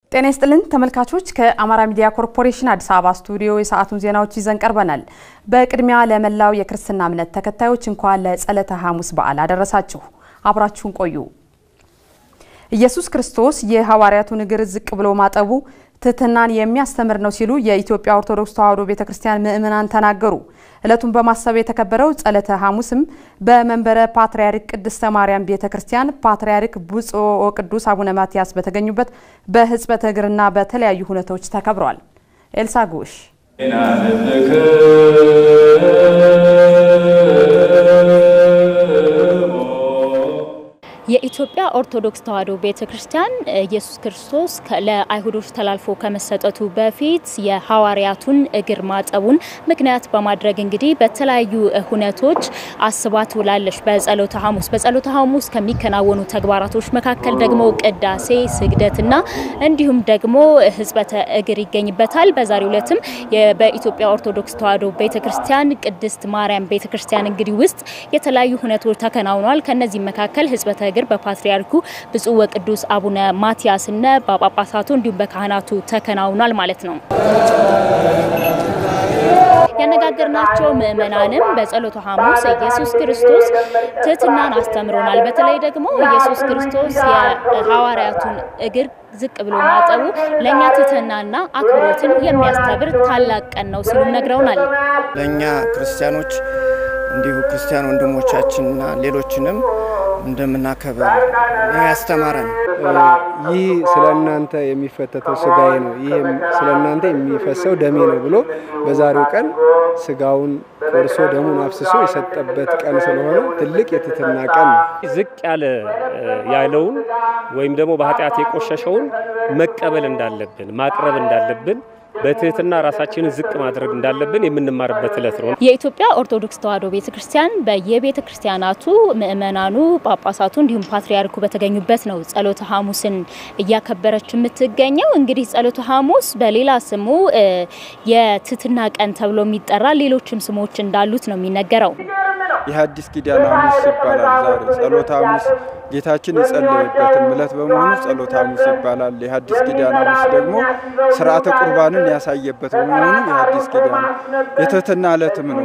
ጤና ይስጥልን ተመልካቾች፣ ከአማራ ሚዲያ ኮርፖሬሽን አዲስ አበባ ስቱዲዮ የሰዓቱን ዜናዎች ይዘን ቀርበናል። በቅድሚያ ለመላው የክርስትና እምነት ተከታዮች እንኳን ለጸለተ ሐሙስ በዓል አደረሳችሁ። አብራችሁን ቆዩ። ኢየሱስ ክርስቶስ የሐዋርያቱን እግር ዝቅ ብሎ ማጠቡ ትህትናን የሚያስተምር ነው ሲሉ የኢትዮጵያ ኦርቶዶክስ ተዋሕዶ ቤተ ክርስቲያን ምዕመናን ተናገሩ። ዕለቱን በማሰብ የተከበረው ጸለተ ሐሙስም በመንበረ ፓትርያርክ ቅድስተ ማርያም ቤተ ክርስቲያን ፓትርያርክ ብፁዕ ወቅዱስ አቡነ ማትያስ በተገኙበት በሕጽበተ እግርና በተለያዩ ሁነቶች ተከብረዋል። ኤልሳ ጉሽ የኢትዮጵያ ኦርቶዶክስ ተዋሕዶ ቤተ ክርስቲያን ኢየሱስ ክርስቶስ ለአይሁዶች ተላልፎ ከመሰጠቱ በፊት የሐዋርያቱን እግር ማጠቡን ምክንያት በማድረግ እንግዲህ በተለያዩ ሁነቶች አስባ ትውላለች። በጸሎተ ሐሙስ በጸሎተ ሐሙስ ከሚከናወኑ ተግባራቶች መካከል ደግሞ ቅዳሴ፣ ስግደትና እንዲሁም ደግሞ ሕጽበተ እግር ይገኝበታል። በዛሬው ዕለትም በኢትዮጵያ ኦርቶዶክስ ተዋሕዶ ቤተ ክርስቲያን ቅድስት ማርያም ቤተ ክርስቲያን እንግዲህ ውስጥ የተለያዩ ሁነቶች ተከናውነዋል። ከነዚህም መካከል ሕጽበተ እግር በፓትርያርኩ ብፁዕ ወቅዱስ አቡነ ማትያስና በጳጳሳቱ እንዲሁም በካህናቱ ተከናውኗል ማለት ነው። ያነጋገርናቸው ምእመናንም በጸሎተ ሐሙስ ኢየሱስ ክርስቶስ ትህትናን አስተምሮናል። በተለይ ደግሞ ኢየሱስ ክርስቶስ የሐዋርያቱን እግር ዝቅ ብሎ ማጠቡ ለእኛ ትህትናና አክብሮትን የሚያስተብር ታላቅ ቀን ነው ሲሉ ነግረውናል። ለእኛ ክርስቲያኖች እንዲሁ ክርስቲያን ወንድሞቻችንና ሌሎችንም እንደምናከበር ያስተማረን። ይህ ስለ እናንተ የሚፈተተው ስጋዬ ነው፣ ይህ ስለ እናንተ የሚፈሰው ደሜ ነው ብሎ በዛሬው ቀን ስጋውን ቆርሶ ደሙን አፍስሶ የሰጠበት ቀን ስለሆነ ትልቅ የትህትና ቀን ነው። ዝቅ ያለ ያለውን ወይም ደግሞ በኃጢአት የቆሸሸውን መቀበል እንዳለብን ማቅረብ እንዳለብን በትህትና ራሳችንን ዝቅ ማድረግ እንዳለብን የምንማርበት ዕለት ነው። የኢትዮጵያ ኦርቶዶክስ ተዋሕዶ ቤተ ክርስቲያን በየቤተ ክርስቲያናቱ ምእመናኑ፣ ጳጳሳቱ እንዲሁም ፓትርያርኩ በተገኙበት ነው ጸሎተ ሐሙስን እያከበረች የምትገኘው። እንግዲህ ጸሎተ ሐሙስ በሌላ ስሙ የትህትና ቀን ተብሎ የሚጠራ ሌሎችም ስሞች እንዳሉት ነው የሚነገረው። የሐዲስ ኪዳን ሐሙስ ይባላል። ዛሬ ጸሎተ ሐሙስ ጌታችን የጸለየበትም ዕለት በመሆኑ ጸሎተ ሐሙስ ይባላል። የሐዲስ ኪዳን ሐሙስ ደግሞ ስርዓተ ቁርባንን ያሳየበት በመሆኑ የሐዲስ ኪዳን የትህትና ዕለትም ነው።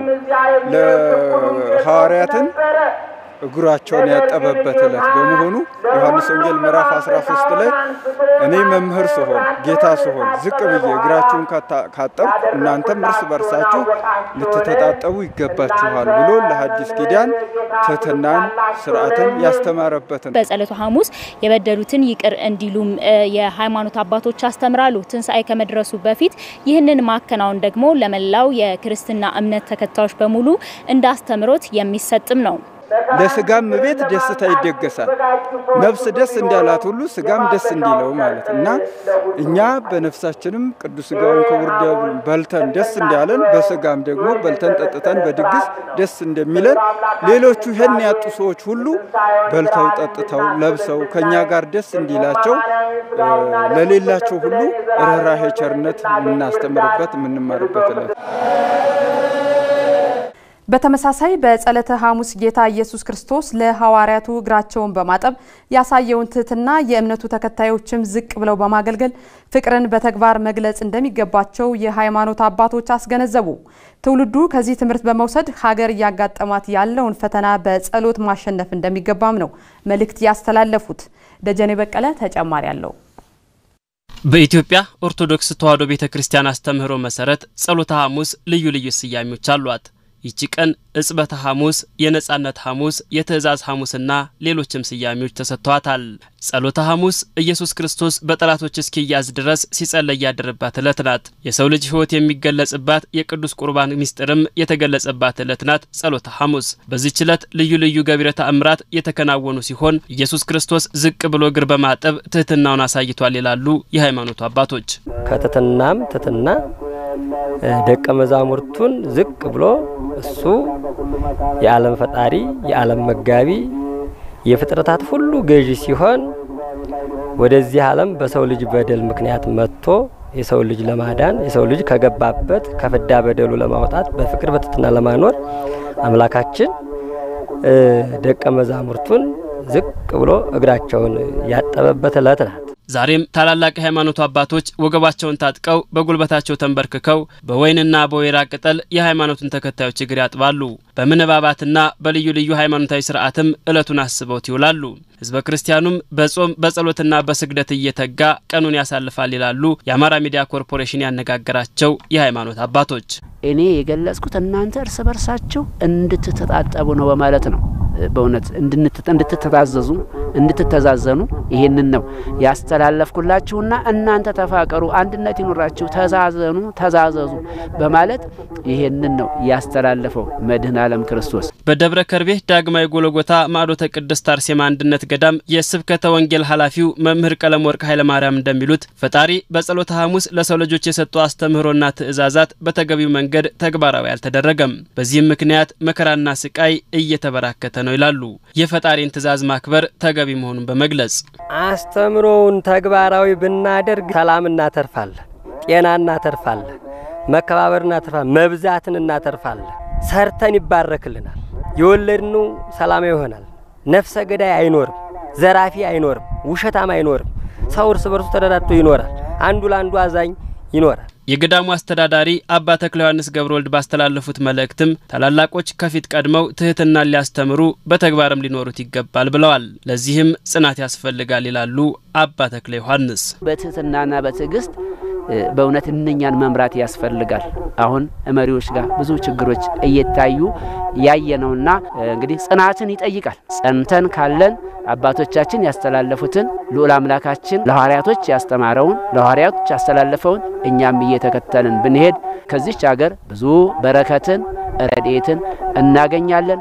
ለሐዋርያትን እግራቸውን ያጠበበት ዕለት በመሆኑ ዮሐንስ ወንጌል ምዕራፍ 13 ላይ እኔ መምህር ስሆን ጌታ ስሆን ዝቅ ብዬ እግራችሁን ካጠብኩ እናንተም እርስ በርሳችሁ ልትተጣጠቡ ይገባችኋል ብሎ ለሐዲስ ኪዳን ትህትናን ስርዓትን ያስተማረበት ነው። በጸሎተ ሐሙስ የበደሉትን ይቅር እንዲሉም የሃይማኖት አባቶች ያስተምራሉ። ትንሣኤ ከመድረሱ በፊት ይህንን ማከናወን ደግሞ ለመላው የክርስትና እምነት ተከታዮች በሙሉ እንዳስተምሮት የሚሰጥም ነው። ለስጋም ቤት ደስታ ይደገሳል። ነፍስ ደስ እንዳላት ሁሉ ስጋም ደስ እንዲለው ማለት እና እኛ በነፍሳችንም ቅዱስ ስጋውን ክቡር ደሙን በልተን ደስ እንዳለን በስጋም ደግሞ በልተን ጠጥተን በድግስ ደስ እንደሚለን ሌሎቹ ይህን ያጡ ሰዎች ሁሉ በልተው ጠጥተው ለብሰው ከእኛ ጋር ደስ እንዲላቸው ለሌላቸው ሁሉ ርኅራኄ ቸርነት የምናስተምርበት የምንማርበት ዕለት በተመሳሳይ በጸለተ ሐሙስ ጌታ ኢየሱስ ክርስቶስ ለሐዋርያቱ እግራቸውን በማጠብ ያሳየውን ትህትና የእምነቱ ተከታዮችም ዝቅ ብለው በማገልገል ፍቅርን በተግባር መግለጽ እንደሚገባቸው የሃይማኖት አባቶች አስገነዘቡ። ትውልዱ ከዚህ ትምህርት በመውሰድ ሀገር እያጋጠማት ያለውን ፈተና በጸሎት ማሸነፍ እንደሚገባም ነው መልእክት ያስተላለፉት። ደጀኔ በቀለ ተጨማሪ አለው። በኢትዮጵያ ኦርቶዶክስ ተዋሕዶ ቤተ ክርስቲያን አስተምህሮ መሰረት ጸሎተ ሐሙስ ልዩ ልዩ ስያሜዎች አሏት። ይቺ ቀን እጽበተ ሐሙስ፣ የነጻነት ሐሙስ፣ የትእዛዝ ሐሙስና ሌሎችም ስያሜዎች ተሰጥተዋታል። ጸሎተ ሐሙስ ኢየሱስ ክርስቶስ በጠላቶች እስኪያዝ ድረስ ሲጸለይ ያደረባት ዕለት ናት። የሰው ልጅ ሕይወት የሚገለጽባት የቅዱስ ቁርባን ምስጢርም የተገለጸባት ዕለት ናት ጸሎተ ሐሙስ። በዚህች ዕለት ልዩ ልዩ ገቢረ ተአምራት የተከናወኑ ሲሆን ኢየሱስ ክርስቶስ ዝቅ ብሎ እግር በማጠብ ትህትናውን አሳይቷል ይላሉ የሃይማኖቱ አባቶች። ከትህትናም ትህትና ደቀ መዛሙርቱን ዝቅ ብሎ እሱ የዓለም ፈጣሪ የዓለም መጋቢ የፍጥረታት ሁሉ ገዢ ሲሆን ወደዚህ ዓለም በሰው ልጅ በደል ምክንያት መጥቶ የሰው ልጅ ለማዳን የሰው ልጅ ከገባበት ከፍዳ በደሉ ለማውጣት በፍቅር በትህትና ለማኖር አምላካችን ደቀ መዛሙርቱን ዝቅ ብሎ እግራቸውን ያጠበበት ዕለት ናት። ዛሬም ታላላቅ የሃይማኖቱ አባቶች ወገባቸውን ታጥቀው በጉልበታቸው ተንበርክከው በወይንና በወይራ ቅጠል የሃይማኖቱን ተከታዮች እግር ያጥባሉ። በምንባባትና በልዩ ልዩ ሃይማኖታዊ ስርዓትም ዕለቱን አስበውት ይውላሉ። ህዝበ ክርስቲያኑም በጾም በጸሎትና በስግደት እየተጋ ቀኑን ያሳልፋል ይላሉ የአማራ ሚዲያ ኮርፖሬሽን ያነጋገራቸው የሃይማኖት አባቶች። እኔ የገለጽኩት እናንተ እርስ በርሳችሁ እንድትተጣጠቡ ነው በማለት ነው። በእውነት እንድትተዛዘዙ እንድትተዛዘኑ ይሄንን ነው ያስተላለፍኩላችሁና እናንተ ተፋቀሩ፣ አንድነት ይኑራችሁ፣ ተዛዘኑ፣ ተዛዘዙ በማለት ይሄንን ነው ያስተላለፈው መድኃኔ ዓለም ክርስቶስ። በደብረ ከርቤ ዳግማዊ ጎለጎታ ማዕዶተ ቅድስት አርሴማ አንድነት ገዳም የስብከተ ወንጌል ኃላፊው መምህር ቀለም ወርቅ ኃይለ ማርያም እንደሚሉት ፈጣሪ በጸሎተ ሐሙስ ለሰው ልጆች የሰጡ አስተምህሮና ትእዛዛት በተገቢው መንገድ ተግባራዊ አልተደረገም። በዚህም ምክንያት መከራና ስቃይ እየተበራከተ ነው ይላሉ። የፈጣሪን ትእዛዝ ማክበር ተገቢ መሆኑን በመግለጽ አስተምሮውን ተግባራዊ ብናደርግ ሰላም እናተርፋለን፣ ጤና እናተርፋለን፣ መከባበር እናተርፋለን፣ መብዛትን እናተርፋለን። ሰርተን ይባረክልናል። የወለድነው ሰላማዊ ይሆናል። ነፍሰ ገዳይ አይኖርም፣ ዘራፊ አይኖርም፣ ውሸታም አይኖርም። ሰው እርስ በርሱ ተረዳድቶ ይኖራል። አንዱ ለአንዱ አዛኝ ይኖራል። የገዳሙ አስተዳዳሪ አባ ተክለ ዮሐንስ ገብረ ወልድ ባስተላለፉት መልእክትም ታላላቆች ከፊት ቀድመው ትህትናን ሊያስተምሩ በተግባርም ሊኖሩት ይገባል ብለዋል። ለዚህም ጽናት ያስፈልጋል ይላሉ አባ ተክለ ዮሐንስ። በትህትናና በትዕግስት በእውነት እነኛን መምራት ያስፈልጋል። አሁን መሪዎች ጋር ብዙ ችግሮች እየታዩ ያየነውና እንግዲህ ጽናትን ይጠይቃል። ጸንተን ካለን አባቶቻችን ያስተላለፉትን ልዑል አምላካችን ለሐዋርያቶች ያስተማረውን ለሐዋርያቶች ያስተላለፈውን እኛም እየተከተልን ብንሄድ ከዚች ሀገር ብዙ በረከትን ረድኤትን እናገኛለን።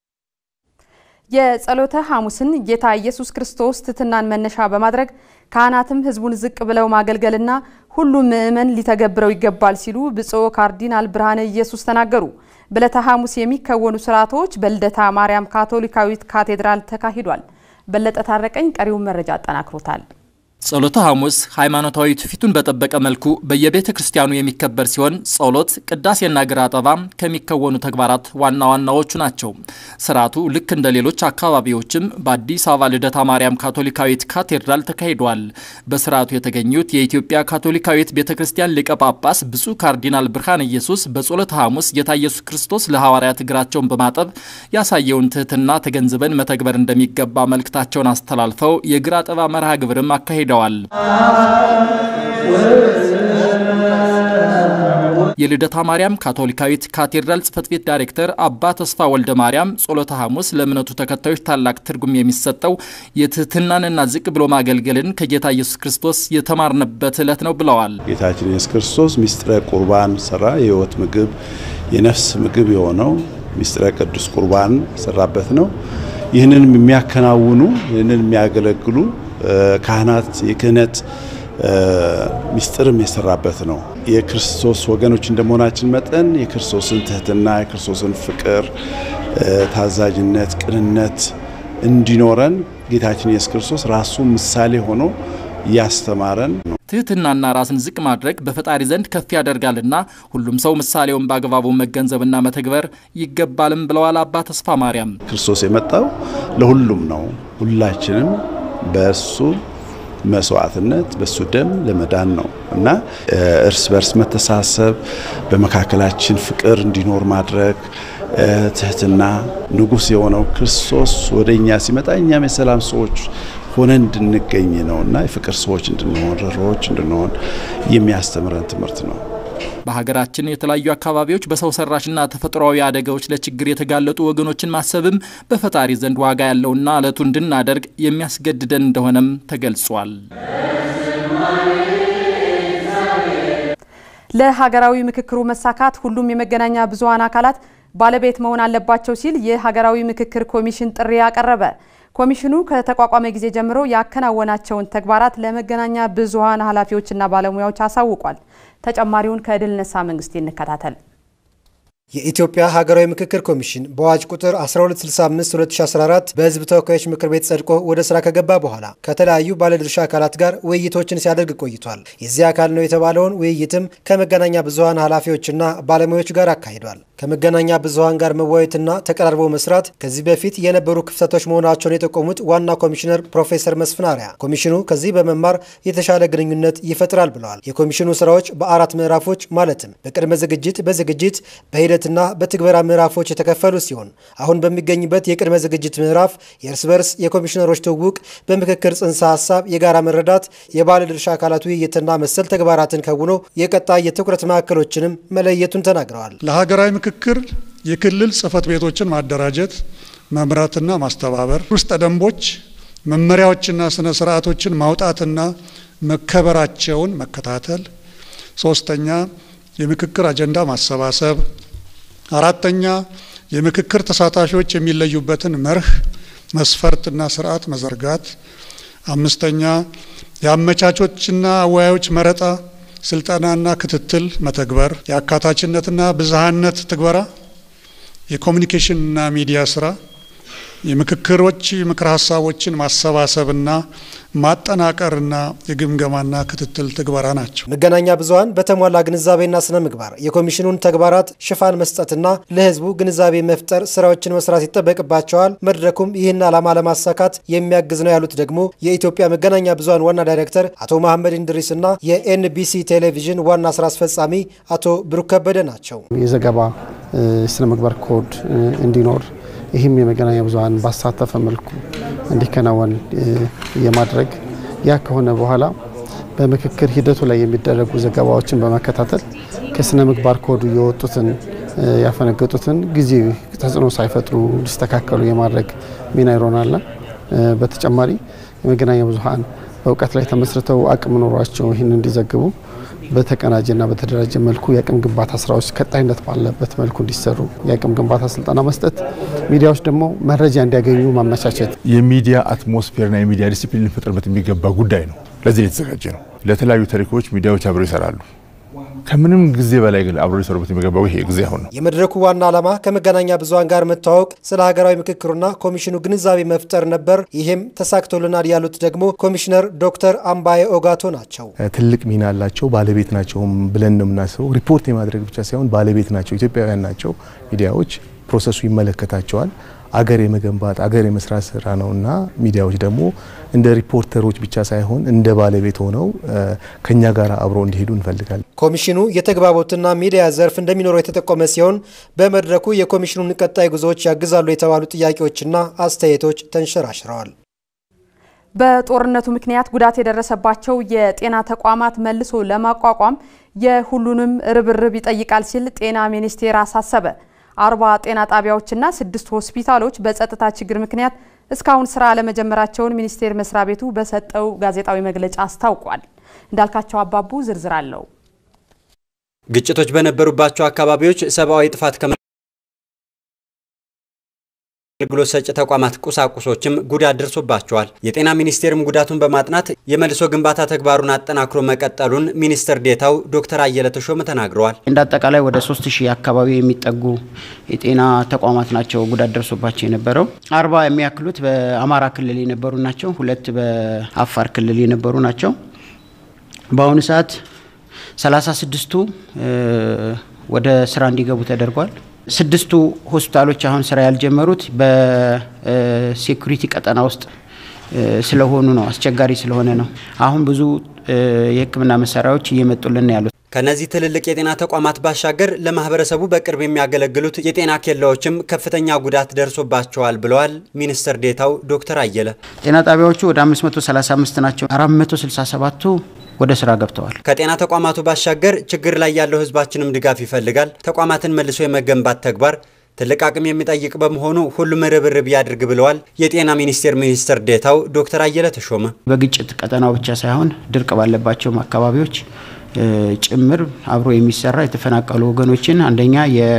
የጸሎተ ሐሙስን ጌታ ኢየሱስ ክርስቶስ ትሕትናን መነሻ በማድረግ ካህናትም ሕዝቡን ዝቅ ብለው ማገልገልና ሁሉም ምእመን ሊተገብረው ይገባል ሲሉ ብፁዕ ካርዲናል ብርሃነ ኢየሱስ ተናገሩ። በዕለተ ሐሙስ የሚከወኑ ስርዓቶች በልደታ ማርያም ካቶሊካዊት ካቴድራል ተካሂዷል። በለጠ ታረቀኝ ቀሪውን መረጃ አጠናክሮታል። ጸሎተ ሐሙስ ሃይማኖታዊ ትውፊቱን በጠበቀ መልኩ በየቤተ ክርስቲያኑ የሚከበር ሲሆን ጸሎት፣ ቅዳሴና ግራ አጠባ ከሚከወኑ ተግባራት ዋና ዋናዎቹ ናቸው። ስርዓቱ ልክ እንደ ሌሎች አካባቢዎችም በአዲስ አበባ ልደታ ማርያም ካቶሊካዊት ካቴድራል ተካሂዷል። በስርዓቱ የተገኙት የኢትዮጵያ ካቶሊካዊት ቤተ ክርስቲያን ሊቀ ጳጳስ ብፁዕ ካርዲናል ብርሃነ ኢየሱስ በጸሎተ ሐሙስ ጌታ ኢየሱስ ክርስቶስ ለሐዋርያት እግራቸውን በማጠብ ያሳየውን ትህትና ተገንዝበን መተግበር እንደሚገባ መልእክታቸውን አስተላልፈው የግራ አጠባ መርሃ ግብርም አካሂደዋል ሄደዋል። የልደታ ማርያም ካቶሊካዊት ካቴድራል ጽሕፈት ቤት ዳይሬክተር አባ ተስፋ ወልደ ማርያም ጸሎተ ሐሙስ ለእምነቱ ተከታዮች ታላቅ ትርጉም የሚሰጠው የትህትናንና ዝቅ ብሎ ማገልገልን ከጌታ ኢየሱስ ክርስቶስ የተማርንበት ዕለት ነው ብለዋል። ጌታችን ኢየሱስ ክርስቶስ ሚስጥረ ቁርባን ሰራ። የሕይወት ምግብ የነፍስ ምግብ የሆነው ሚስጥረ ቅዱስ ቁርባን ሰራበት ነው። ይህንን የሚያከናውኑ ይህንን የሚያገለግሉ ካህናት የክህነት ሚስጥርም የሰራበት ነው። የክርስቶስ ወገኖች እንደመሆናችን መጠን የክርስቶስን ትህትና፣ የክርስቶስን ፍቅር፣ ታዛዥነት፣ ቅንነት እንዲኖረን ጌታችን ኢየሱስ ክርስቶስ ራሱ ምሳሌ ሆኖ እያስተማረን ነው። ትህትናና ራስን ዝቅ ማድረግ በፈጣሪ ዘንድ ከፍ ያደርጋልና ሁሉም ሰው ምሳሌውን በአግባቡ መገንዘብና መተግበር ይገባልም ብለዋል አባ ተስፋ ማርያም። ክርስቶስ የመጣው ለሁሉም ነው። ሁላችንም በእሱ መስዋዕትነት በእሱ ደም ለመዳን ነው እና እርስ በርስ መተሳሰብ፣ በመካከላችን ፍቅር እንዲኖር ማድረግ ትህትና ንጉሥ የሆነው ክርስቶስ ወደ እኛ ሲመጣ እኛም የሰላም ሰዎች ሆነን እንድንገኝ ነው እና የፍቅር ሰዎች እንድንሆን ርኅሩኆች እንድንሆን የሚያስተምረን ትምህርት ነው። በሀገራችን የተለያዩ አካባቢዎች በሰው ሰራሽና ተፈጥሯዊ አደጋዎች ለችግር የተጋለጡ ወገኖችን ማሰብም በፈጣሪ ዘንድ ዋጋ ያለውና ዕለቱ እንድናደርግ የሚያስገድደን እንደሆነም ተገልጿል። ለሀገራዊ ምክክሩ መሳካት ሁሉም የመገናኛ ብዙኃን አካላት ባለቤት መሆን አለባቸው ሲል የሀገራዊ ምክክር ኮሚሽን ጥሪ አቀረበ። ኮሚሽኑ ከተቋቋመ ጊዜ ጀምሮ ያከናወናቸውን ተግባራት ለመገናኛ ብዙኃን ኃላፊዎችና ባለሙያዎች አሳውቋል። ተጨማሪውን ከድል ነሳ መንግስት እንከታተል። የኢትዮጵያ ሀገራዊ ምክክር ኮሚሽን በአዋጅ ቁጥር 1265/2014 በሕዝብ ተወካዮች ምክር ቤት ጸድቆ ወደ ስራ ከገባ በኋላ ከተለያዩ ባለድርሻ አካላት ጋር ውይይቶችን ሲያደርግ ቆይቷል። የዚህ አካል ነው የተባለውን ውይይትም ከመገናኛ ብዙኃን ኃላፊዎችና ባለሙያዎች ጋር አካሂዷል። ከመገናኛ ብዙኃን ጋር መወያየትና ተቀራርቦ መስራት ከዚህ በፊት የነበሩ ክፍተቶች መሆናቸውን የጠቆሙት ዋና ኮሚሽነር ፕሮፌሰር መስፍን አርአያ ኮሚሽኑ ከዚህ በመማር የተሻለ ግንኙነት ይፈጥራል ብለዋል። የኮሚሽኑ ስራዎች በአራት ምዕራፎች ማለትም በቅድመ ዝግጅት፣ በዝግጅት፣ በሂደትና በትግበራ ምዕራፎች የተከፈሉ ሲሆን አሁን በሚገኝበት የቅድመ ዝግጅት ምዕራፍ የእርስ በርስ የኮሚሽነሮች ትውውቅ፣ በምክክር ጽንሰ ሀሳብ የጋራ መረዳት፣ የባለድርሻ አካላት ውይይትና መሰል ተግባራትን ከውኖ የቀጣይ የትኩረት ማዕከሎችንም መለየቱን ተናግረዋል። ለሀገራዊ ምክክር የክልል ጽህፈት ቤቶችን ማደራጀት፣ መምራትና ማስተባበር፣ ውስጠ ደንቦች፣ መመሪያዎችና ስነ ስርዓቶችን ማውጣትና መከበራቸውን መከታተል፣ ሶስተኛ የምክክር አጀንዳ ማሰባሰብ፣ አራተኛ የምክክር ተሳታፊዎች የሚለዩበትን መርህ መስፈርትና ስርዓት መዘርጋት፣ አምስተኛ የአመቻቾችና አወያዮች መረጣ ስልጠናና ክትትል መተግበር፣ የአካታችነትና ብዝሃነት ትግበራ፣ የኮሚኒኬሽንና ሚዲያ ስራ፣ የምክክሮች ምክር ሀሳቦችን ማሰባሰብና ማጠናቀርና የግምገማና ክትትል ትግበራ ናቸው። መገናኛ ብዙኃን በተሟላ ግንዛቤና ስነ ምግባር የኮሚሽኑን ተግባራት ሽፋን መስጠትና ለሕዝቡ ግንዛቤ መፍጠር ስራዎችን መስራት ይጠበቅባቸዋል። መድረኩም ይህን ዓላማ ለማሳካት የሚያግዝ ነው ያሉት ደግሞ የኢትዮጵያ መገናኛ ብዙኃን ዋና ዳይሬክተር አቶ መሐመድ እንድሪስና የኤንቢሲ ቴሌቪዥን ዋና ስራ አስፈጻሚ አቶ ብሩክ ከበደ ናቸው። የዘገባ ስነ ምግባር ኮድ እንዲኖር ይህም የመገናኛ ብዙኃን ባሳተፈ መልኩ እንዲከናወን የማድረግ ያ ከሆነ በኋላ በምክክር ሂደቱ ላይ የሚደረጉ ዘገባዎችን በመከታተል ከስነ ምግባር ኮዱ የወጡትን ያፈነገጡትን ጊዜ ተጽዕኖ ሳይፈጥሩ እንዲስተካከሉ የማድረግ ሚና ይሮናልና በተጨማሪ የመገናኛ ብዙኃን በእውቀት ላይ ተመስርተው አቅም ኖሯቸው ይህን እንዲዘግቡ በተቀናጀና በተደራጀ መልኩ የአቅም ግንባታ ስራዎች ቀጣይነት ባለበት መልኩ እንዲሰሩ የአቅም ግንባታ ስልጠና መስጠት፣ ሚዲያዎች ደግሞ መረጃ እንዲያገኙ ማመቻቸት የሚዲያ አትሞስፌርና የሚዲያ ዲሲፕሊን ሊፈጠርበት የሚገባ ጉዳይ ነው። ለዚህ የተዘጋጀ ነው። ለተለያዩ ታሪኮች ሚዲያዎች አብረው ይሰራሉ። ከምንም ጊዜ በላይ ግን አብሮ ሊሰሩበት የሚገባው ይሄ ጊዜ አሁን ነው። የመድረኩ ዋና ዓላማ ከመገናኛ ብዙኃን ጋር መተዋወቅ፣ ስለ ሀገራዊ ምክክሩና ኮሚሽኑ ግንዛቤ መፍጠር ነበር። ይህም ተሳክቶልናል ያሉት ደግሞ ኮሚሽነር ዶክተር አምባዬ ኦጋቶ ናቸው። ትልቅ ሚና አላቸው፣ ባለቤት ናቸውም ብለን ነው የምናስበው። ሪፖርት የማድረግ ብቻ ሳይሆን ባለቤት ናቸው፣ ኢትዮጵያውያን ናቸው። ሚዲያዎች ፕሮሰሱ ይመለከታቸዋል። አገር የመገንባት አገር የመስራት ስራ ነውና ሚዲያዎች ደግሞ እንደ ሪፖርተሮች ብቻ ሳይሆን እንደ ባለቤት ሆነው ከኛ ጋር አብረው እንዲሄዱ እንፈልጋለን። ኮሚሽኑ የተግባቦትና ሚዲያ ዘርፍ እንደሚኖረው የተጠቆመ ሲሆን በመድረኩ የኮሚሽኑን ቀጣይ ጉዞዎች ያግዛሉ የተባሉ ጥያቄዎችና አስተያየቶች ተንሸራሽረዋል። በጦርነቱ ምክንያት ጉዳት የደረሰባቸው የጤና ተቋማት መልሶ ለማቋቋም የሁሉንም ርብርብ ይጠይቃል ሲል ጤና ሚኒስቴር አሳሰበ። አርባ ጤና ጣቢያዎችና ስድስት ሆስፒታሎች በጸጥታ ችግር ምክንያት እስካሁን ስራ አለመጀመራቸውን ሚኒስቴር መስሪያ ቤቱ በሰጠው ጋዜጣዊ መግለጫ አስታውቋል። እንዳልካቸው አባቡ ዝርዝር አለው። ግጭቶች በነበሩባቸው አካባቢዎች ሰብአዊ ጥፋት አገልግሎት ሰጪ ተቋማት ቁሳቁሶችም ጉዳት ደርሶባቸዋል። የጤና ሚኒስቴርም ጉዳቱን በማጥናት የመልሶ ግንባታ ተግባሩን አጠናክሮ መቀጠሉን ሚኒስትር ዴታው ዶክተር አየለ ተሾመ ተናግረዋል። እንደ አጠቃላይ ወደ ሶስት ሺህ አካባቢ የሚጠጉ የጤና ተቋማት ናቸው ጉዳት ደርሶባቸው የነበረው። አርባ የሚያክሉት በአማራ ክልል የነበሩ ናቸው። ሁለት በአፋር ክልል የነበሩ ናቸው። በአሁኑ ሰዓት ሰላሳ ስድስቱ ወደ ስራ እንዲገቡ ተደርጓል። ስድስቱ ሆስፒታሎች አሁን ስራ ያልጀመሩት በሴኩሪቲ ቀጠና ውስጥ ስለሆኑ ነው፣ አስቸጋሪ ስለሆነ ነው። አሁን ብዙ የሕክምና መሳሪያዎች እየመጡልን ያሉት። ከነዚህ ትልልቅ የጤና ተቋማት ባሻገር ለማህበረሰቡ በቅርብ የሚያገለግሉት የጤና ኬላዎችም ከፍተኛ ጉዳት ደርሶባቸዋል ብለዋል ሚኒስትር ዴታው ዶክተር አየለ። ጤና ጣቢያዎቹ ወደ 535 ናቸው። 467ቱ ወደ ስራ ገብተዋል። ከጤና ተቋማቱ ባሻገር ችግር ላይ ያለው ህዝባችንም ድጋፍ ይፈልጋል። ተቋማትን መልሶ የመገንባት ተግባር ትልቅ አቅም የሚጠይቅ በመሆኑ ሁሉም ርብርብ ያድርግ ብለዋል የጤና ሚኒስቴር ሚኒስትር ዴታው ዶክተር አየለ ተሾመ። በግጭት ቀጠናው ብቻ ሳይሆን ድርቅ ባለባቸውም አካባቢዎች ጭምር አብሮ የሚሰራ የተፈናቀሉ ወገኖችን አንደኛ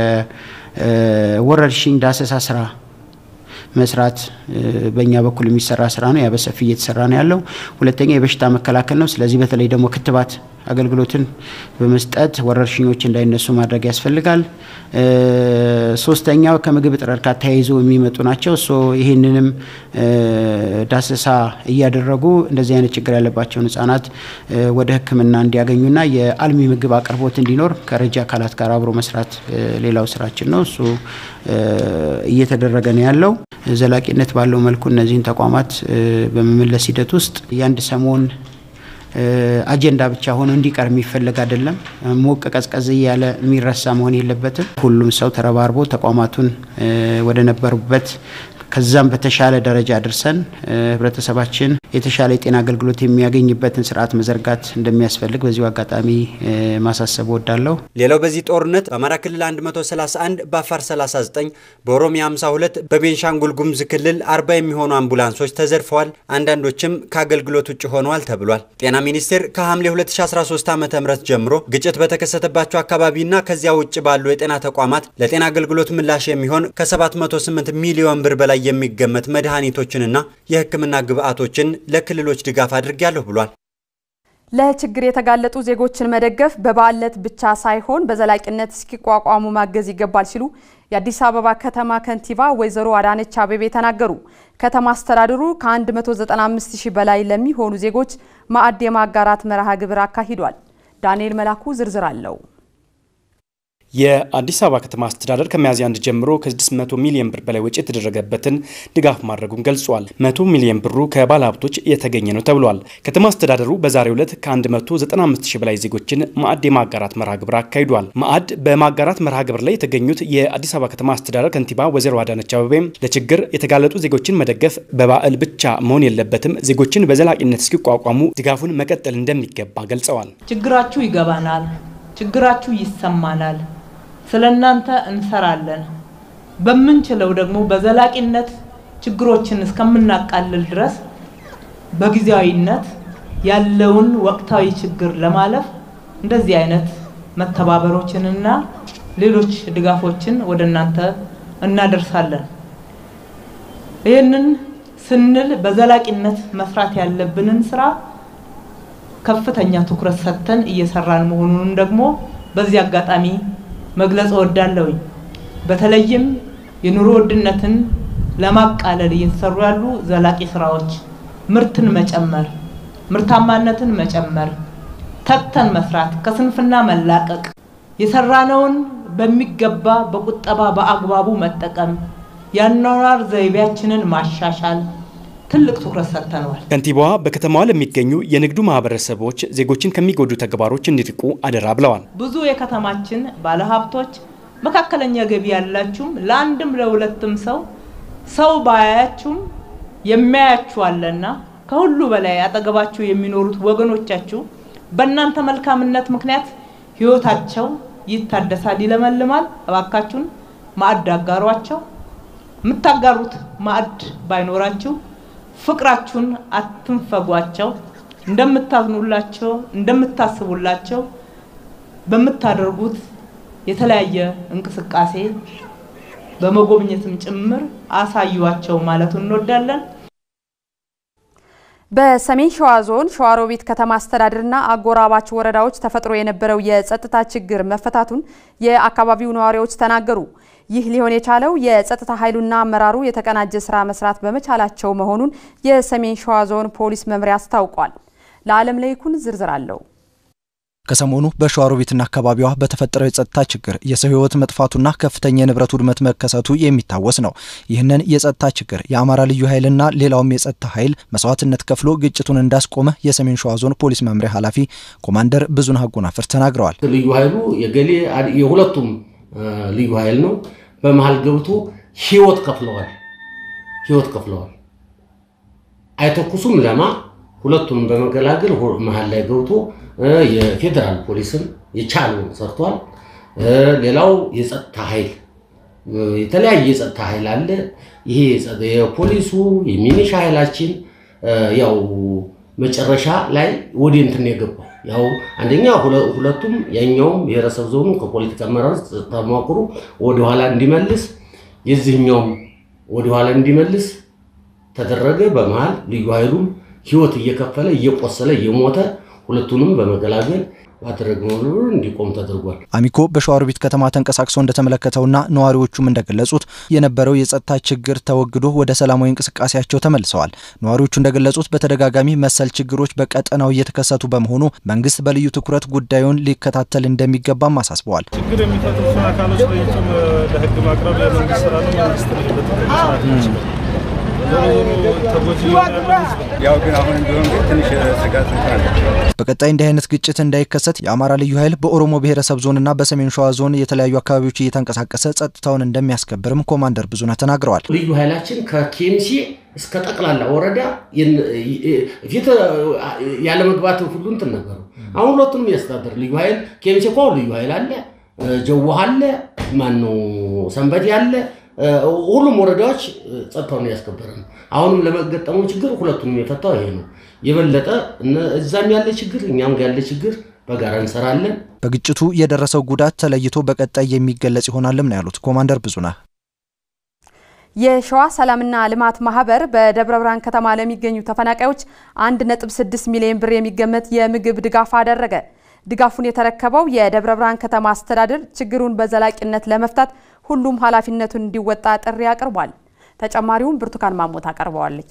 የወረርሽኝ ዳሰሳ ስራ መስራት በእኛ በኩል የሚሰራ ስራ ነው። ያ በሰፊ እየተሰራ ነው ያለው። ሁለተኛ የበሽታ መከላከል ነው። ስለዚህ በተለይ ደግሞ ክትባት አገልግሎትን በመስጠት ወረርሽኞች እንዳይነሱ ማድረግ ያስፈልጋል። ሶስተኛው ከምግብ እጥረት ጋር ተያይዞ የሚመጡ ናቸው። ሶ ይህንንም ዳሰሳ እያደረጉ እንደዚህ አይነት ችግር ያለባቸውን ህጻናት ወደ ሕክምና እንዲያገኙና የአልሚ ምግብ አቅርቦት እንዲኖር ከረጂ አካላት ጋር አብሮ መስራት ሌላው ስራችን ነው። እሱ እየተደረገ ነው ያለው። ዘላቂነት ባለው መልኩ እነዚህን ተቋማት በመመለስ ሂደት ውስጥ የአንድ ሰሞን አጀንዳ ብቻ ሆኖ እንዲቀር የሚፈለግ አይደለም። ሞቅ ቀዝቀዝ እያለ የሚረሳ መሆን የለበትም። ሁሉም ሰው ተረባርቦ ተቋማቱን ወደ ነበሩበት ከዛም በተሻለ ደረጃ አድርሰን ህብረተሰባችን የተሻለ የጤና አገልግሎት የሚያገኝበትን ስርዓት መዘርጋት እንደሚያስፈልግ በዚሁ አጋጣሚ ማሳሰብ ወዳለሁ። ሌላው በዚህ ጦርነት በአማራ ክልል 131፣ በአፋር 39፣ በኦሮሚያ 52፣ በቤንሻንጉል ጉሙዝ ክልል 40 የሚሆኑ አምቡላንሶች ተዘርፈዋል፣ አንዳንዶችም ከአገልግሎት ውጭ ሆነዋል ተብሏል። ጤና ሚኒስቴር ከሐምሌ 2013 ዓ ም ጀምሮ ግጭት በተከሰተባቸው አካባቢና ከዚያ ውጭ ባሉ የጤና ተቋማት ለጤና አገልግሎት ምላሽ የሚሆን ከ708 ሚሊዮን ብር በላይ የሚገመት መድኃኒቶችንና የሕክምና ግብዓቶችን ለክልሎች ድጋፍ አድርጊያለሁ ብሏል። ለችግር የተጋለጡ ዜጎችን መደገፍ በበዓል ዕለት ብቻ ሳይሆን በዘላቂነት እስኪቋቋሙ ማገዝ ይገባል ሲሉ የአዲስ አበባ ከተማ ከንቲባ ወይዘሮ አዳነች አቤቤ ተናገሩ። ከተማ አስተዳደሩ ከ195 ሺህ በላይ ለሚሆኑ ዜጎች ማዕድ የማጋራት መርሃ ግብር አካሂዷል። ዳንኤል መላኩ ዝርዝር አለው። የአዲስ አበባ ከተማ አስተዳደር ከሚያዝያ አንድ ጀምሮ ከ600 ሚሊዮን ብር በላይ ወጪ የተደረገበትን ድጋፍ ማድረጉን ገልጿል። 100 ሚሊዮን ብሩ ከባለ ሀብቶች የተገኘ ነው ተብሏል። ከተማ አስተዳደሩ በዛሬው ዕለት ከ195 ሺህ በላይ ዜጎችን ማዕድ የማጋራት መርሃ ግብር አካሂዷል። ማዕድ በማጋራት መርሃ ግብር ላይ የተገኙት የአዲስ አበባ ከተማ አስተዳደር ከንቲባ ወይዘሮ አዳነች አቤቤም ለችግር የተጋለጡ ዜጎችን መደገፍ በበዓል ብቻ መሆን የለበትም፣ ዜጎችን በዘላቂነት እስኪቋቋሙ ድጋፉን መቀጠል እንደሚገባ ገልጸዋል። ችግራችሁ ይገባናል፣ ችግራችሁ ይሰማናል ስለ እናንተ እንሰራለን። በምንችለው ደግሞ በዘላቂነት ችግሮችን እስከምናቃልል ድረስ በጊዜያዊነት ያለውን ወቅታዊ ችግር ለማለፍ እንደዚህ አይነት መተባበሮችንና ሌሎች ድጋፎችን ወደ እናንተ እናደርሳለን። ይህንን ስንል በዘላቂነት መስራት ያለብንን ስራ ከፍተኛ ትኩረት ሰጥተን እየሰራን መሆኑንም ደግሞ በዚህ አጋጣሚ መግለጽ እወዳለሁኝ። በተለይም የኑሮ ውድነትን ለማቃለል እየተሰሩ ያሉ ዘላቂ ስራዎች ምርትን መጨመር፣ ምርታማነትን መጨመር፣ ተግተን መስራት፣ ከስንፍና መላቀቅ፣ የሰራነውን በሚገባ በቁጠባ በአግባቡ መጠቀም፣ የአኗኗር ዘይቤያችንን ማሻሻል ትልቅ ትኩረት ሰጥተነዋል። ከንቲባዋ በከተማዋ ለሚገኙ የንግዱ ማህበረሰቦች ዜጎችን ከሚጎዱ ተግባሮች እንዲርቁ አደራ ብለዋል። ብዙ የከተማችን ባለሀብቶች፣ መካከለኛ ገቢ ያላችሁም ለአንድም ለሁለትም ሰው ሰው ባያያችሁም የሚያያችሁ አለና ከሁሉ በላይ አጠገባችሁ የሚኖሩት ወገኖቻችሁ በእናንተ መልካምነት ምክንያት ህይወታቸው ይታደሳል፣ ይለመልማል። እባካችሁን ማዕድ አጋሯቸው። የምታጋሩት ማዕድ ባይኖራችሁ ፍቅራችሁን አትንፈጓቸው። እንደምታዝኑላቸው፣ እንደምታስቡላቸው በምታደርጉት የተለያየ እንቅስቃሴ በመጎብኘትም ጭምር አሳዩዋቸው ማለቱን እንወዳለን። በሰሜን ሸዋ ዞን ሸዋሮቢት ከተማ አስተዳደርና አጎራባች ወረዳዎች ተፈጥሮ የነበረው የጸጥታ ችግር መፈታቱን የአካባቢው ነዋሪዎች ተናገሩ። ይህ ሊሆን የቻለው የጸጥታ ኃይሉና አመራሩ የተቀናጀ ስራ መስራት በመቻላቸው መሆኑን የሰሜን ሸዋ ዞን ፖሊስ መምሪያ አስታውቋል። ለዓለም ለይኩን ዝርዝር አለው። ከሰሞኑ በሸዋሮቢትና አካባቢዋ በተፈጠረው የጸጥታ ችግር የሰው ሕይወት መጥፋቱና ከፍተኛ የንብረት ውድመት መከሰቱ የሚታወስ ነው። ይህንን የጸጥታ ችግር የአማራ ልዩ ኃይልና ሌላውም የጸጥታ ኃይል መስዋዕትነት ከፍሎ ግጭቱን እንዳስቆመ የሰሜን ሸዋ ዞን ፖሊስ መምሪያ ኃላፊ ኮማንደር ብዙነህ አጎናፍር ተናግረዋል። ልዩ ኃይሉ የገሌ የሁለቱም ልዩ ኃይል ነው። በመሀል ገብቶ ሕይወት ከፍለዋል። ሕይወት ከፍለዋል። አይተኩሱም ለማ ሁለቱንም በመገላገል መሀል ላይ ገብቶ የፌዴራል ፖሊስም የቻለውን ሰርቷል። ሌላው የጸጥታ ኃይል የተለያየ የጸጥታ ኃይል አለ። ይሄ የፖሊሱ የሚኒሻ ኃይላችን ያው መጨረሻ ላይ ወደ እንትን የገባው ያው አንደኛ ሁለቱም ያኛውም ብሔረሰብ ዞኑ ከፖለቲካ አመራር ተሟክሮ ወደኋላ እንዲመልስ የዚህኛውም ወደኋላ እንዲመልስ ተደረገ። በመሀል ልዩ ኃይሉም ህይወት እየከፈለ እየቆሰለ እየሞተ ሁለቱንም በመገላገል ባደረግነው ርብርብ እንዲቆም ተደርጓል። አሚኮ በሸዋሮቢት ከተማ ተንቀሳቅሶ እንደተመለከተውና ነዋሪዎቹም እንደገለጹት የነበረው የጸጥታ ችግር ተወግዶ ወደ ሰላማዊ እንቅስቃሴያቸው ተመልሰዋል። ነዋሪዎቹ እንደገለጹት በተደጋጋሚ መሰል ችግሮች በቀጠናው እየተከሰቱ በመሆኑ መንግስት በልዩ ትኩረት ጉዳዩን ሊከታተል እንደሚገባም አሳስበዋል። ችግር የሚፈጥሩትን አካሎች ለይቶ ለህግ ማቅረብ የመንግስት ስራ ነው። መንግስት በትክክል መስራት ይችላል። ያው ግን አሁን ቢሆን ግን ትንሽ ስጋት አለ። በቀጣይ እንዲህ አይነት ግጭት እንዳይከሰት የአማራ ልዩ ኃይል በኦሮሞ ብሔረሰብ ዞንና በሰሜን ሸዋ ዞን የተለያዩ አካባቢዎች እየተንቀሳቀሰ ጸጥታውን እንደሚያስከብርም ኮማንደር ብዙነህ ተናግረዋል። ልዩ ኃይላችን ከኬምሲ እስከ ጠቅላላ ወረዳ ፊት ያለመግባት ሁሉ እንትን ነበሩ። አሁን ሁለቱንም ያስተዳደር ልዩ ኃይል ኬምሲ እኮ ልዩ ኃይል አለ፣ ጀዋህ አለ፣ ማነው ሰንበዴ አለ ሁሉም ወረዳዎች ጸጥታውን ያስከበረ ነው። አሁንም ለመገጠመው ችግር ሁለቱንም የፈታው ይሄ ነው። የበለጠ እዛም ያለ ችግር እኛም ጋር ያለ ችግር በጋራ እንሰራለን። በግጭቱ የደረሰው ጉዳት ተለይቶ በቀጣይ የሚገለጽ ይሆናልም ነው ያሉት ኮማንደር ብዙነህ። የሸዋ ሰላምና ልማት ማህበር በደብረ ብርሃን ከተማ ለሚገኙ ተፈናቃዮች 1.6 ሚሊዮን ብር የሚገመት የምግብ ድጋፍ አደረገ። ድጋፉን የተረከበው የደብረ ብርሃን ከተማ አስተዳደር ችግሩን በዘላቂነት ለመፍታት ሁሉም ኃላፊነቱን እንዲወጣ ጥሪ አቅርቧል። ተጨማሪውን ብርቱካን ማሞ ታቀርበዋለች።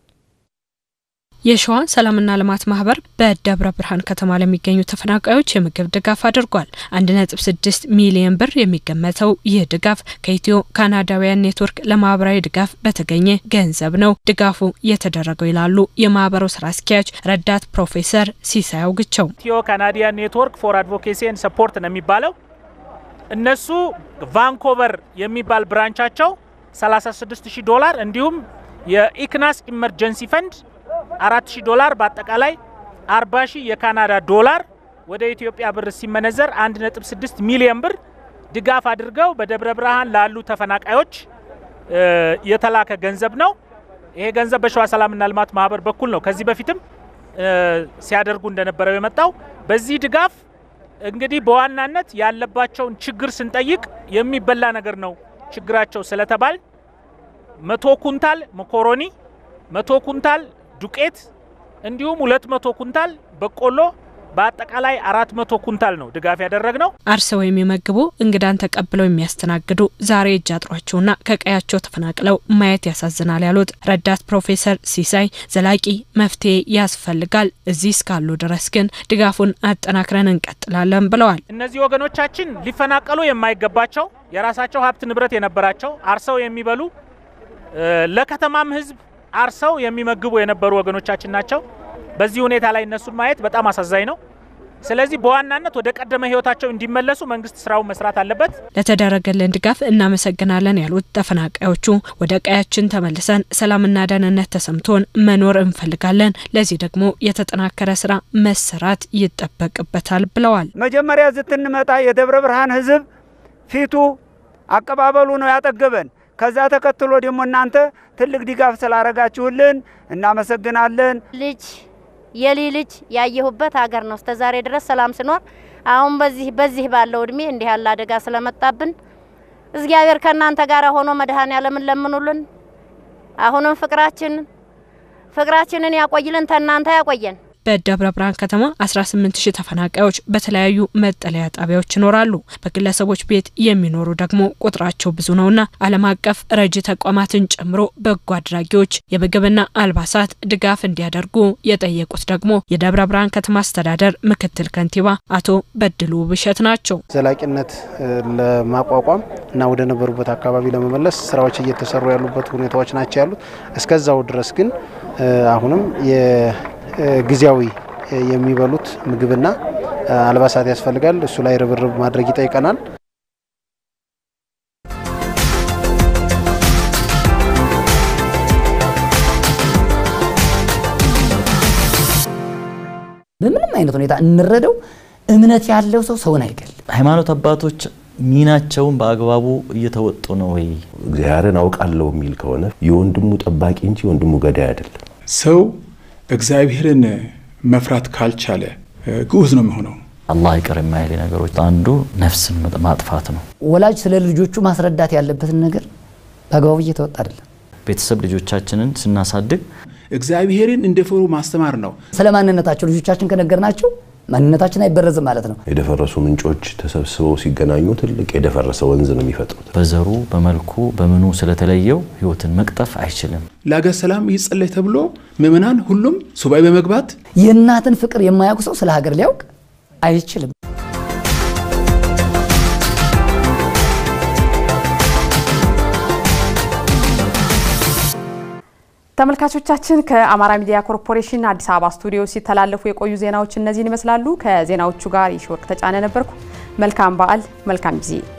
የሸዋ ሰላምና ልማት ማህበር በደብረ ብርሃን ከተማ ለሚገኙ ተፈናቃዮች የምግብ ድጋፍ አድርጓል። 1.6 ሚሊዮን ብር የሚገመተው ይህ ድጋፍ ከኢትዮ ካናዳውያን ኔትወርክ ለማህበራዊ ድጋፍ በተገኘ ገንዘብ ነው ድጋፉ የተደረገው ይላሉ የማህበሩ ስራ አስኪያጅ ረዳት ፕሮፌሰር ሲሳይ አውግቸው። ኢትዮ ካናዲያን ኔትወርክ ፎር አድቮኬሲ ኤንድ ሰፖርት ነው የሚባለው። እነሱ ቫንኮቨር የሚባል ብራንቻቸው 36000 ዶላር እንዲሁም የኢክናስ ኢመርጀንሲ ፈንድ 4000 ዶላር በአጠቃላይ 40000 የካናዳ ዶላር ወደ ኢትዮጵያ ብር ሲመነዘር 1.6 ሚሊዮን ብር ድጋፍ አድርገው በደብረ ብርሃን ላሉ ተፈናቃዮች የተላከ ገንዘብ ነው። ይሄ ገንዘብ በሸዋ ሰላምና ልማት ማህበር በኩል ነው ከዚህ በፊትም ሲያደርጉ እንደነበረው የመጣው። በዚህ ድጋፍ እንግዲህ በዋናነት ያለባቸውን ችግር ስንጠይቅ የሚበላ ነገር ነው ችግራቸው ስለተባል መቶ ኩንታል መኮሮኒ፣ መቶ ኩንታል ዱቄት እንዲሁም ሁለት መቶ ኩንታል በቆሎ በአጠቃላይ አራት መቶ ኩንታል ነው ድጋፍ ያደረግነው። አርሰው የሚመግቡ እንግዳን ተቀብለው የሚያስተናግዱ ዛሬ እጅ አጥሯቸውና ከቀያቸው ተፈናቅለው ማየት ያሳዝናል ያሉት ረዳት ፕሮፌሰር ሲሳይ ዘላቂ መፍትሄ ያስፈልጋል፣ እዚህ እስካሉ ድረስ ግን ድጋፉን አጠናክረን እንቀጥላለን ብለዋል። እነዚህ ወገኖቻችን ሊፈናቀሉ የማይገባቸው የራሳቸው ሀብት ንብረት የነበራቸው አርሰው የሚበሉ ለከተማም ሕዝብ አርሰው የሚመግቡ የነበሩ ወገኖቻችን ናቸው። በዚህ ሁኔታ ላይ እነሱን ማየት በጣም አሳዛኝ ነው። ስለዚህ በዋናነት ወደ ቀደመ ህይወታቸው እንዲመለሱ መንግስት ስራውን መስራት አለበት። ለተደረገልን ድጋፍ እናመሰግናለን ያሉት ተፈናቃዮቹ ወደ ቀያችን ተመልሰን ሰላምና ደህንነት ተሰምቶን መኖር እንፈልጋለን። ለዚህ ደግሞ የተጠናከረ ስራ መሰራት ይጠበቅበታል ብለዋል። መጀመሪያ ዝትንመጣ የደብረ ብርሃን ህዝብ ፊቱ አቀባበሉ ነው ያጠገበን። ከዛ ተከትሎ ደግሞ እናንተ ትልቅ ድጋፍ ስላረጋችሁልን እናመሰግናለን። ልጅ የሊ ልጅ ያየሁበት ሀገር ነው። እስከ ዛሬ ድረስ ሰላም ስኖር፣ አሁን በዚህ በዚህ ባለው እድሜ እንዲህ ያለ አደጋ ስለመጣብን እግዚአብሔር ከእናንተ ጋር ሆኖ መድኃኔዓለምን ለምኑልን። አሁንም ፍቅራችንን ፍቅራችንን ያቆይልን፣ ተናንተ ያቆየን። በደብረ ብርሃን ከተማ 18 ሺህ ተፈናቃዮች በተለያዩ መጠለያ ጣቢያዎች ይኖራሉ። በግለሰቦች ቤት የሚኖሩ ደግሞ ቁጥራቸው ብዙ ነውና ዓለም አቀፍ ረጂ ተቋማትን ጨምሮ በጎ አድራጊዎች የምግብና አልባሳት ድጋፍ እንዲያደርጉ የጠየቁት ደግሞ የደብረ ብርሃን ከተማ አስተዳደር ምክትል ከንቲባ አቶ በድሉ ብሸት ናቸው። ዘላቂነት ለማቋቋም እና ወደ ነበሩበት አካባቢ ለመመለስ ስራዎች እየተሰሩ ያሉበት ሁኔታዎች ናቸው ያሉት። እስከዛው ድረስ ግን አሁንም ጊዜያዊ የሚበሉት ምግብና አልባሳት ያስፈልጋል። እሱ ላይ ርብርብ ማድረግ ይጠይቀናል። በምንም አይነት ሁኔታ እንረደው። እምነት ያለው ሰው ሰውን አይገል። ሃይማኖት አባቶች ሚናቸውን በአግባቡ እየተወጡ ነው ወይ? እግዚአብሔርን አውቃለሁ የሚል ከሆነ የወንድሙ ጠባቂ እንጂ የወንድሙ ገዳይ አይደለም። ሰው እግዚአብሔርን መፍራት ካልቻለ ግዑዝ ነው የሚሆነው። አላህ ይቅር የማይል ነገሮች አንዱ ነፍስን ማጥፋት ነው። ወላጅ ስለ ልጆቹ ማስረዳት ያለበትን ነገር በአግባቡ እየተወጣ አይደለም። ቤተሰብ ልጆቻችንን ስናሳድግ እግዚአብሔርን እንደፈሩ ማስተማር ነው። ስለ ማንነታቸው ልጆቻችን ከነገርናቸው ማንነታችን አይበረዝም ማለት ነው። የደፈረሱ ምንጮች ተሰብስበው ሲገናኙ ትልቅ የደፈረሰ ወንዝ ነው የሚፈጥሩት። በዘሩ በመልኩ በምኑ ስለተለየው ህይወትን መቅጠፍ አይችልም። ለሀገር ሰላም ይጸለይ ተብሎ ምዕመናን ሁሉም ሱባኤ በመግባት የእናትን ፍቅር የማያውቅ ሰው ስለ ሀገር ሊያውቅ አይችልም። ተመልካቾቻችን ከአማራ ሚዲያ ኮርፖሬሽን አዲስ አበባ ስቱዲዮ ሲተላለፉ የቆዩ ዜናዎች እነዚህን ይመስላሉ። ከዜናዎቹ ጋር የሺወርቅ ተጫነ ነበርኩ። መልካም በዓል፣ መልካም ጊዜ